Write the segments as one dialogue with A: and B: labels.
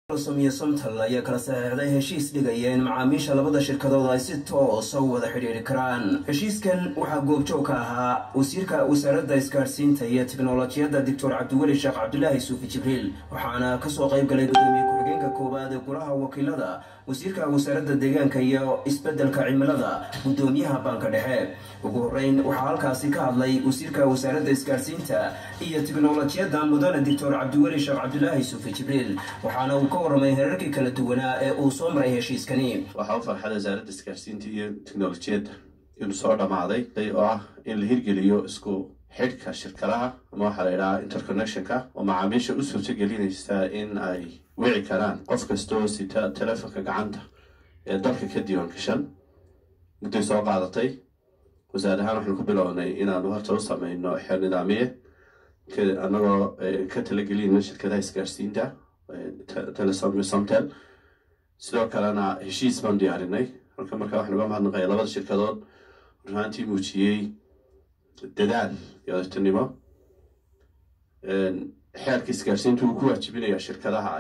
A: iyo somtal ayaa kala saxeixday heshiis dhigaya in macaamiisha labada shirkadood ay si toosa u wada xidhiiri karaan heshiiskan waxaa goobjoog ka ahaa wasiirka wasaaradda isgaadhsiinta iyo teknolojiyadda doctor cabdiweli sheekh cabdulaahi suufi jibriil waxaana kasoo qayb galay gudoomiye ku-xigeenka koowaad ee golaha wakiilada wasiirka wasaaradda deegaanka iyo isbeddelka cimilada gudoomiyaha baanka dhexe ugu horeyn waxaa halkaasi ka hadlay wasiirka wasaaradda isgaadhsiinta iyo teknolojiyadda mudane doctor cabdiweli sheekh cabdulaahi suufi jibriil waxaana uu ka warramay herarkii kala duwanaa ee uu soo maray heshiiskani
B: waxaa u farxada wasaaradda isgaadhsiinta iyo teknolojiyadda inuu soo dhammaaday oo ah in la hirgeliyo isku xidhka shirkadaha ama waxaa la idhahaa interconnectionka oo macaamiisha u suurto gelinaysa in ay wici karaan qof kastoo sita telefonka gacanta ee dalka ka diiwaan gashan mudday soo qaadatay wasaar ahaan waxaanu ku bilownay inaanu horta u sameyno xeer nidaamiye anagoo ka talagelina shirkadaha isgaadhsiinta telesom iyo somtel sidoo kalena heshiis baan diyaarinay halka markaa waxaan uga mahadnaqaya labada shirkadood runaantii muujiyey dadaal iyo odatinimo xeerka isgaadhsiinta wuu ku waajibinayaa shirkadaha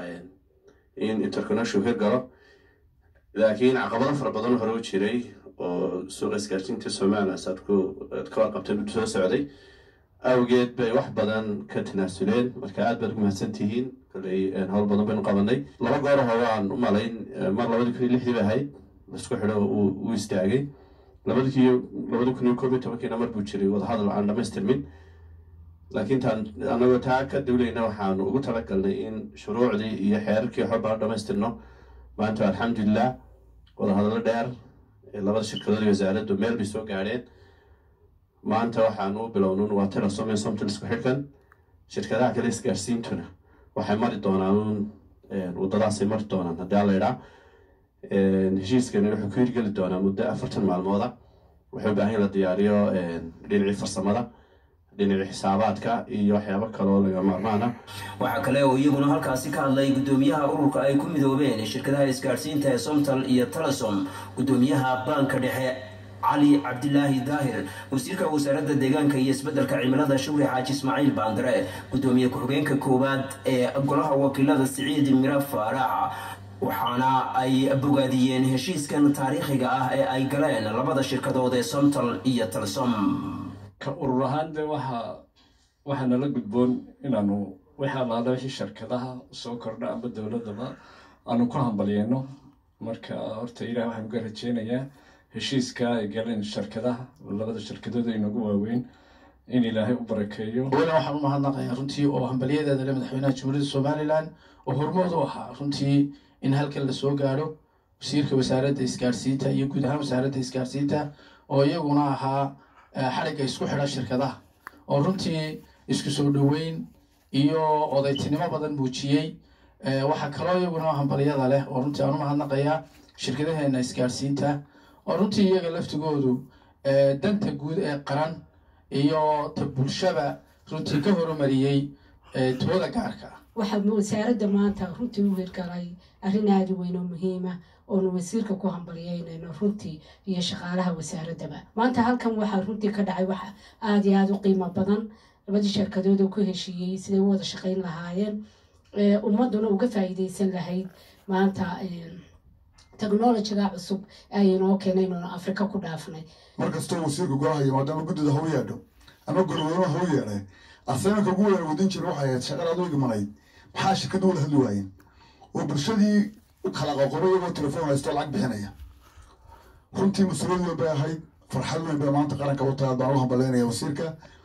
B: in interconnection hirgalo laakiin caqabado fara badan hore u jiray oo suuqa isgaadhsiinta somalilan saad ku ka warqabtay muddo soo socday awgeed bay wax badan ka tanaasuleen marka aad baad ugu mahadsan tihiin koley howl badan baynu qabanay laba goor hore aan u malayn mar labadii kun iyo lixdii bay ahayd laisku xidho uu istaagay labadi kun labadi kun iyo koob iyo tobankiina mar buu jiray wadahadal aan dhamaystirmin laakiin taan anagoo taa ka dawlayna waxaanu ugu talagalnay in shuruucdii iyo xeerarkii waxba baan dhamaystirno maanta alxamdulilah wadahadallo dheer labada shirkadood iyo wasaaraddu meel bay soo gaadheen maanta waxaanu u bilownun waa telesom iyo somton isku xidhkan shirkadaha kale isgaadhsiintuna waxay mari doonaan un waddadaasay mari doonaan haddii aan la idhaa heshiiskani wuxuu ku hirgeli doonaa muddo afartan maalmooda wuxuu baahan in la diyaariyo dhinacii farsamada dhinacii xisaabaadka iyo waxyaabo kaloo laga maarmaana
A: waxaa kale oo iyaguna halkaasi ka hadlay gudoomiyaha ururka ay ku midoobeen shirkadaha isgaadhsiinta ee somtal iyo telesom gudoomiyaha baanka dhexe cali cabdilaahi daahir wasiirka wasaaradda deegaanka iyo isbeddelka cimilada shawri xaaji ismaaciil baandare gudoomiye ku-xigeenka koowaad ee golaha wakiilada siciid miro faarax waxaana ay bogaadiyeen heshiiskan taariikhiga ah ee ay galeen labada shirkadood ee somtal iyo telesom
C: ka urur ahaan de waxa waxaa nala gudboon inaanu wixii allaala wixii shirkadaha soo kordha amba dowladaba aanu ku hambalyeyno marka horta ilaah waxaan uga rajeynayaa heshiiska ay galeen shirkadaha labada shirkadood ay nagu waaweyn in ilaahay u barakeeyo
D: weli waxaan u mahadnaqayaa runtii oo hambalyadeeda le madaxweynaha jamhuuriyadda somalilan oo hormood u ahaa runtii in halkan lasoo gaadho wasiirka wasaaradda isgaadhsiinta iyo guud ahaan wasaaradda isgaadhsiinta oo iyaguna ahaa xadhigga isku xidha shirkadaha oo runtii isku soo dhoweyn iyo odaytinimo badan muujiyey waxaa kaloo iyaguna hambalyada leh oo runtii aan u mahadnaqayaa shirkadaheena isgaadhsiinta oo runtii iyaga laftigoodu danta guud ee qaran iyo ta bulshaba runtii ka horumariyey tooda gaarka ah
E: waxaa wasaaradda maanta runtii u hirgalay arrin aada u weyn oo muhiima oonu wasiirka ku hambalyeynayno runtii iyo shaqaalaha wasaaraddaba maanta halkan waxaa runtii ka dhacay wax aada iyo aada u qiimo badan labadii shirkadood oo ku heshiiyey siday u wada shaqayn lahaayeen ummadduna uga faa'iideysan lahayd maanta technolojiga cusub aynoo keenay inuunu afrika ku dhaafnay
F: mar kastoo wasiirka golaha yimaado ama guddida hau yeedho ama golweynaha hau yeedhay asaganka ugu weyn wadin jira waxay ahayd shaqada adoo igmanayd maxaa shirkadda wada hadli waayeen oo bulshadii u kala qoqobo iyagoo telefoon haysto lacag bixinaya runtii mas-uuliyad weyn bay ahayd farxad weyn bay maanta qaranka u tahay baan u hambalyeynaya wasiirka